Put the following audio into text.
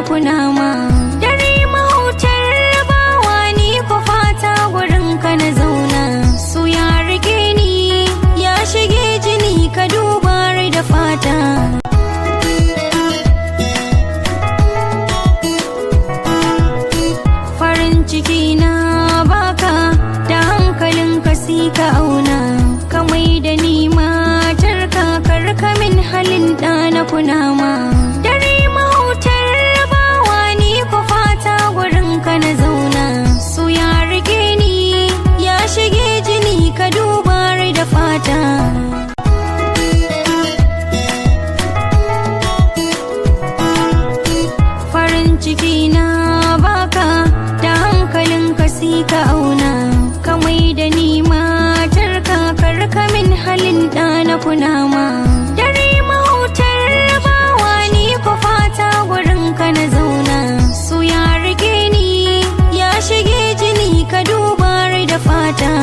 kunama dare mahautar bawa ni ku fata gurin ka na zauna su ya rike ni ya shige jini ka duba rai da fata farin ciki na baka da hankalin ka si ka auna ka mai da ni matar kakar min halin ɗana kunama dare mahautar bawa ni ku fata gurin ka na zauna su ya rike ni ya shige jini ka duba rai da fata farin ciki na baka da hankalin ka si ka auna ka mai da ni matar kakar min halin ɗana kunama